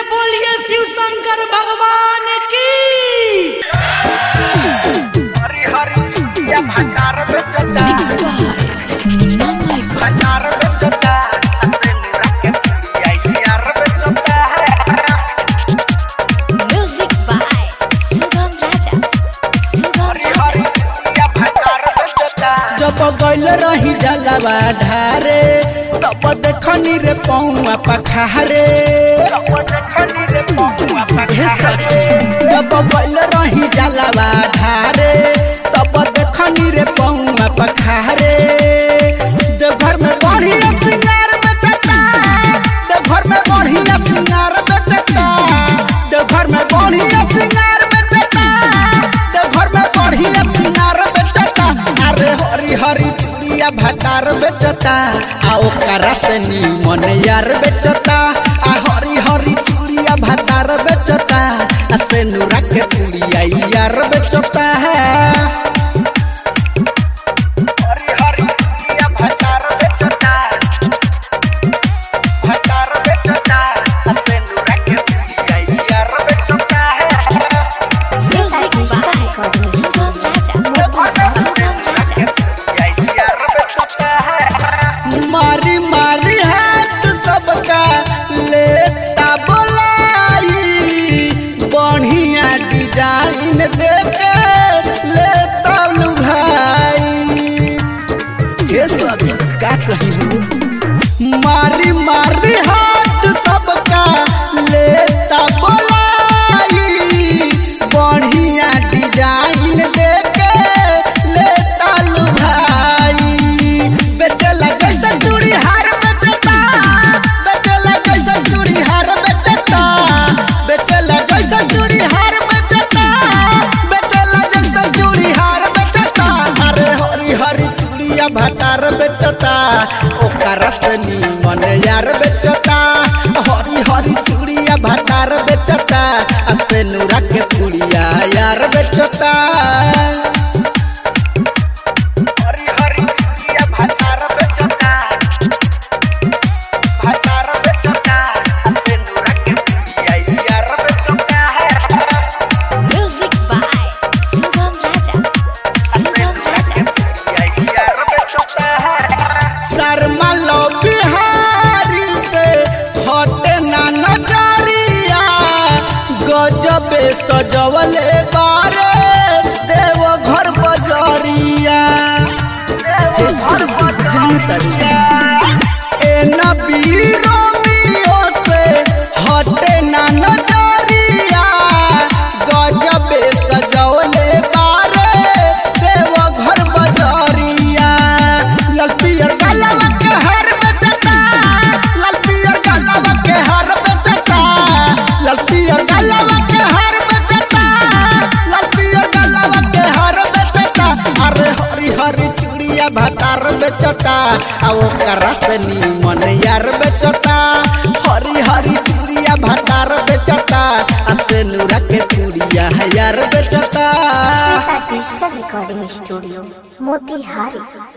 बोलिए शिव शंकर भगवान की हरी हरी चुटिया भंडार में चटा भंडार में चटा अंदर निरा के चुटिया यार में चटा Music by Sugam Raja. Sugam Hari Raja. हरी चुटिया भंडार में चटा जब गइल रही जलवा ढारे तब देखनी रे पौआ पखारे सब देखनी रे पहुआ हे सखी जब गइल रही जलवा ढारे तब देखनी रे पौआ पखारे देवघर में बढ़िया सिंगार बेचता देवघर में बढ़िया सिंगार बेचता देवघर में बढ़िया सिंगार बेचता देवघर में बढ़िया सिंगार बेचता अरे हरी हरी चूड़िया भटार बेचता आ ओकरा से नीमन यार बेचता आ हरी हरी चूड़िया भटार बेचता आ से नूरा के चूड़िया यार बेचता है हरी हरी चुटिया भंडार में चटा भंडार में चटा अंदर निरा के चुटिया यार में चटा Music by Sugam Raja. Sugam Raja. मारी मारी हाथ सबका लेता बोलाई बढ़िया डिजाइन देके लेता नु भाई ये सब का कही मारी मारी हाथ सबका लेता बोलाई बढ़िया डिजाइन देके लेता नु भाई बेचला कैसा चूड़ी हार बेचता बेचला कैसा चूड़ी हार बेचता बेचला कैसा चूड़ी हार बेचता बेचला कैसा चूड़ी हार बेचता अरे हरी हरी चूड़िया भटार बेचता ओकरा से नीमन यार बेचता हरी हरी चूड़िया भटार बेचता आ से नूरा के पुड़िया यार बेचता हरी हरी चुटिया भंडार में चटा भंडार में चटा अंदर निरा के चुटिया यार में चटा Music by Sugam Raja. Sugam Raja. यार में चटा शर्मा लो बिहारी से हटे ना नजरिया गजबे सजवले बारे देव घर बजरिया जनतरिया ए नबी रोमियो से हटे ना नजरिया गजबे सजवले बारे देव घर बजरिया लाल पियर गलवा के हर बेचता लाल पियर गलवा के हर बेचता लाल पियर गलवा के हर बेचता लाल पियर गलवा के हर बेचता अरे हरी हरी चूड़िया भटार बेचता आ ओकरा से नीमन यार बेचता हरी हरी चूड़िया भटार बेचता आ से नूरा के चूड़िया यार बेचता डिजिटल रिकॉर्डिंग स्टूडियो मोतिहारी